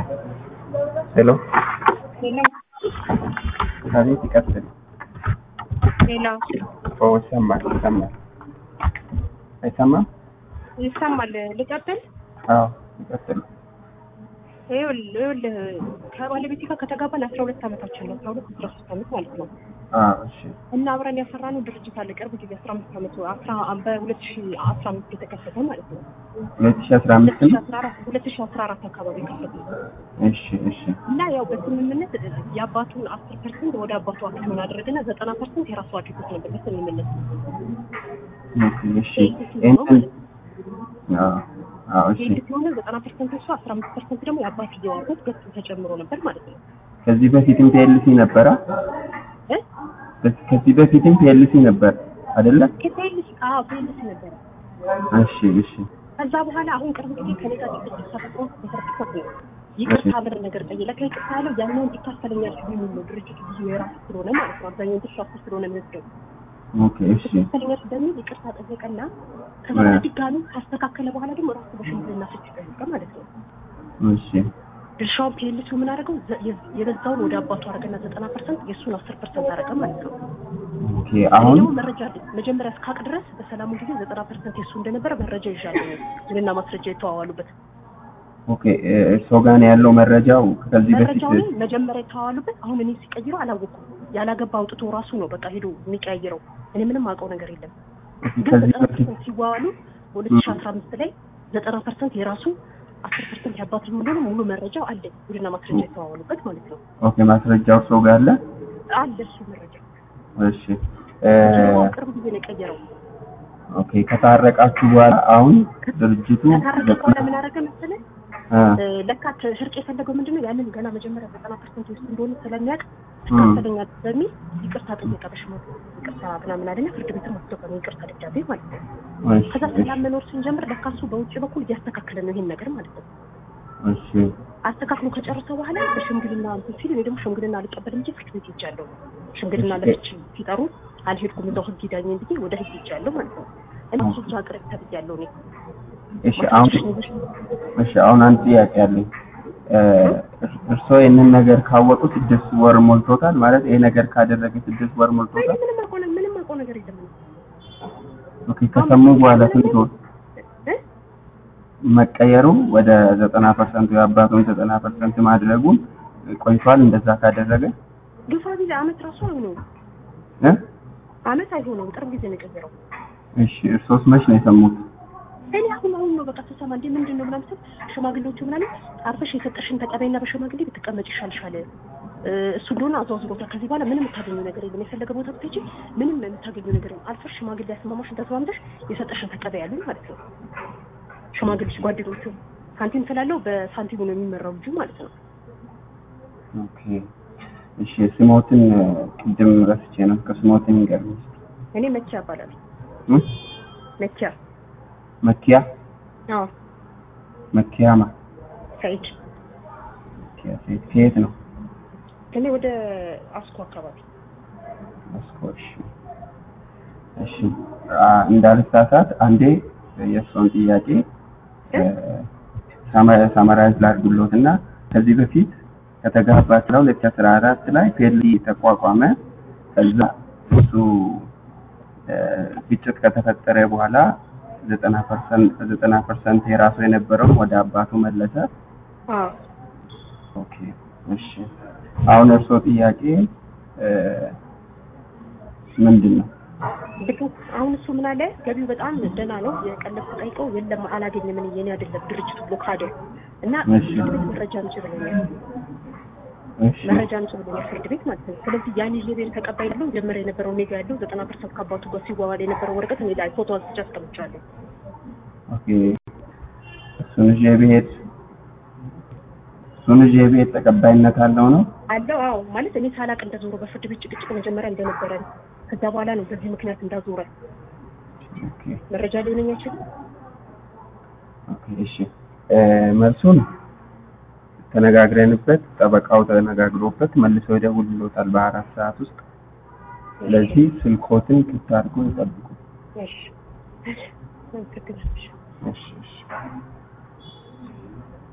ሄሎ ሄሎ አቤት፣ ይቀጥል። ሄሎ ኦ ይሰማል፣ ይሰማል። አይሰማም? ይሰማል። ልቀጥል? አዎ ይቀጥል። ይኸውልህ ይኸውልህ ከባለቤቴ ጋር ከተጋባን አስራ ሁለት ዓመታችን ነው። አስራ ሁለት አስራ ሶስት ዓመት ማለት ነው። አዎ እሺ፣ እና አብረን ያፈራነው ድርጅት አለ። ቅርብ ጊዜ አስራ አምስት ዓመቱ አስራ በሁለት ሺ አስራ አምስት የተከፈተ ማለት ነው። ሁለት ሺህ አስራ አምስት ሁለት ሺ ነው። አስራ አራት ሁለት ሺ አስራ አራት አካባቢ ከፈተ እሺ፣ እሺ፣ እና ያው በስምምነት የአባቱን አስር ፐርሰንት ወደ አባቱ አክሲዮን አደረገና ዘጠና ፐርሰንት የራሱ አድርጎት ነበር በስምምነት ኦኬ፣ እሺ። ይሄንን አዎ፣ አዎ፣ እሺ። ይህ ሲሆነ ዘጠና ፐርሰንት እሱ አስራ አምስት ፐርሰንት ደግሞ የአባትየው አድርጎት ገጽ ተጨምሮ ነበር ማለት ነው ከዚህ በፊትም ፒኤልሲ ነበረ። እ ከዚህ በፊትም ፒኤልሲ ነበር አይደለ? ከፔልስ አዎ ፔልስ ነበረ እሺ፣ እሺ፣ ከዛ በኋላ አሁን ቅርብ ጊዜ ከኔ ጋር ጭቅጭቅ ተፈጥሮ በሰርቲፊኬት ነው ይቅርታ ብር ነገር ጠየቀ። ከይቅርታ ያለው ያኛውን ይካፈለኛል ሲሉ ነው ድርጅቱ ብዙ የራሱ ስለሆነ ማለት ነው አብዛኛውን ድርሻ እሱ ስለሆነ የሚወስደው ኦኬ፣ እሺ፣ ይካፈለኛል በሚል ይቅርታ ጠየቀና ከዛ እ። ድጋሚ ካስተካከለ በኋላ ደግሞ ራሱ በሽምግልና ፍች ጠየቀ ማለት ነው። እሺ፣ ድርሻውን ፒኤልሲው ምን አደረገው? ዘ- የ- የበዛውን ወደ አባቱ አደረገና ዘጠና ፐርሰንት የእሱን አስር ፐርሰንት አደረገ ማለት ነው። ኦኬ። አሁን ደግሞ መረጃ አለኝ። መጀመሪያ እስካቅ ድረስ በሰላሙ ጊዜ ዘጠና ፐርሰንት የእሱ እንደነበረ መረጃ ይዣለሁ። ውልና ማስረጃ የተዋዋሉበት ኦኬ፣ እርስዎ ጋር ነው ያለው መረጃው ከዚህ በፊት መረጃውን መጀመሪያ የተዋዋሉበት አሁን እኔ ሲቀይሩ አላወኩም። ያላገባ አውጥቶ ራሱ ነው በቃ ሄዶ የሚቀያይረው። እኔ ምንም አውቀው ነገር የለም። ግን ከዚህ ዘጠና በፊት ፐርሰንት ሲዋዋሉ በሁለት ሺ አስራ አምስት ላይ ዘጠና ፐርሰንት የራሱ አስር ፐርሰንት ያባቱ እንደሆነ ሙሉ መረጃው አለኝ። ውልና ማስረጃ የተዋዋሉበት ማለት ነው። ኦኬ፣ ማስረጃው እርስዎ ጋር አለ? አለ እሱ መረጃ እሺ እ ደግሞ ቅርብ ጊዜ ነው የቀየረው። ኦኬ ከታረቃችሁ በኋላ አሁን ድርጅቱ ከታረቀ በኋላ ምን አደረገ መሰለህ? እ እ፣ ለካ እርቅ የፈለገው ምንድነው ያንን ገና መጀመሪያ ዘጠና ፐርሰንት ውስጥ እንደሆነ ስለሚያውቅ ትካፈለኛል በሚል ይቅርታ ጠየቀ። በሽማግሌ ይቅርታ ምናምን አለና ፍርድ ቤትም አስገባን ይቅርታ ደብዳቤ ማለት ነው። እሺ ከዛ ሰላም መኖር ስንጀምር ለካ እሱ በውጭ በኩል እያስተካከለ ነው ይሄን ነገር ማለት ነው። እሺ አስተካክሎ ከጨረሰ በኋላ በሽምግልና እንትን ሲል እኔ ደግሞ ሽምግልና አልቀበልም እንጂ ፍርድ ቤት ሄጃለሁ። ሽምግልና ለፍች ሲጠሩ አልሄድኩም እዛው ህግ ይዳኘኝ ብዬ ወደ ህግ ሄጃለሁ ማለት ነው። እና እሱ ብቻ ቅርብ ተብያለሁ እኔ እሺ አሁን እሺ አሁን አንድ ጥያቄ አለኝ። እ እርስዎ ይህንን ነገር ካወቁ ስድስት ወር ሞልቶታል ማለት ይሄ ነገር ካደረገ ስድስት ወር እኔ ሞልቶታል። ምንም አውቀው ነ- ምንም አውቀው ነገር የለም እኔ። ኦኬ ከሰሙ በኋላ ስንት ወር እ? መቀየሩ ወደ ዘጠና ፐርሰንት የአባቱን ዘጠና ፐርሰንት ማድረጉን ቆይቷል። እንደዛ ካደረገ ግፋ ጊዜ አመት ራሱ አይሆነውም እ አመት አይሆነውም ቅርብ ጊዜ ነው የቀየረው። እሺ እርሶስ መች ነው የሰሙት? እኔ አሁን አሁን ነው በቃ ስሰማ እንዴ ምንድን ነው ምናምን ስል ሽማግሌዎቹ ምናምን አርፈሽ የሰጠሽን ተቀበይና በሽማግሌ ብትቀመጭ ይሻልሻል እ፣ እሱ እንደሆነ አዘዋዝሮታል። ከዚህ በኋላ ምንም የምታገኘው ነገር የለም። የፈለገ ቦታ ብትሄጂ ምንም የምታገኘው ነገር የለም። አልፈሽ ሽማግሌ ያስማማሽን ተስማምተሽ የሰጠሽን ተቀበይ ያሉኝ ማለት ነው። ሽማግሌዎች ጓደኞቹ ሳንቲም ስላለው በሳንቲሙ ነው የሚመራው ልጁ ማለት ነው። ኦኬ እሺ ስሞትን ቅድም ረስቼ ነው። ከስሞትን ይገርም እኔ መኪያ እባላለሁ። መኪያ መኪያ አዎ መኪያማ ሰይድ መኪያ ሴት ከየት ነው? እኔ ወደ አስኮ አካባቢ መስኮሽ እሺ አ እንዳልሳሳት አንዴ የእሷን ጥያቄ ሳመራይዝ ላድርግሎት እና ከዚህ በፊት ከተጋባችሁ ሁለት ሺህ አስራ አራት ላይ ፔሊ ተቋቋመ። ከዛ እሱ እ፣ ግጭት ከተፈጠረ በኋላ ዘጠና ፐርሰንት ዘጠና ፐርሰንት የራሱ የነበረውን ወደ አባቱ መለሰ። አዎ ኦኬ እሺ አሁን እርስዎ ጥያቄ እ፣ ምንድን ነው? ልክ አሁን እሱ ምን አለ ገቢው በጣም ደህና ነው። የቀለብ ተጠይቀው የለም አላገኘም፣ እኔ የኔ አይደለም ድርጅቱ ብሎካደ እና እሺ። ፍርድ ቤት መረጃ አምጪ ብሎኛል። እሺ መረጃ አምጪ ብሎኛል ፍርድ ቤት ማለት ነው። ስለዚህ ያን ይዤ ብሄር ተቀባይ ያለው መጀመሪያ የነበረው እኔ ጋ ያለው ዘጠና ፐርሰንት ከአባቱ ጋር ሲዋዋል የነበረው ወረቀት እኔ ላይ ፎቶ አንስቼ አስቀምጫለሁ። ኦኬ እሱን ይዤ ብሄድ እሱን ይዤ ብሄድ ተቀባይነት አለው ነው? አለው አዎ፣ ማለት እኔ ሳላቅ እንደዞረ በፍርድ ቤት ጭቅጭቅ መጀመሪያ እንደነበረ ነው። ከዛ በኋላ ነው በዚህ ምክንያት እንዳዞረ ኦኬ መረጃ ሊሆነኝ አይችልም። ኦኬ እሺ እ፣ መልሱን ተነጋግረንበት ጠበቃው ተነጋግሮበት መልሶ ይደውልሎታል በአራት ሰዓት ውስጥ። ስለዚህ ስልኮትን ክፍት አድርጎ ይጠብቁ። እሺ እሺ፣ አመሰግናለሁ። እሺ እሺ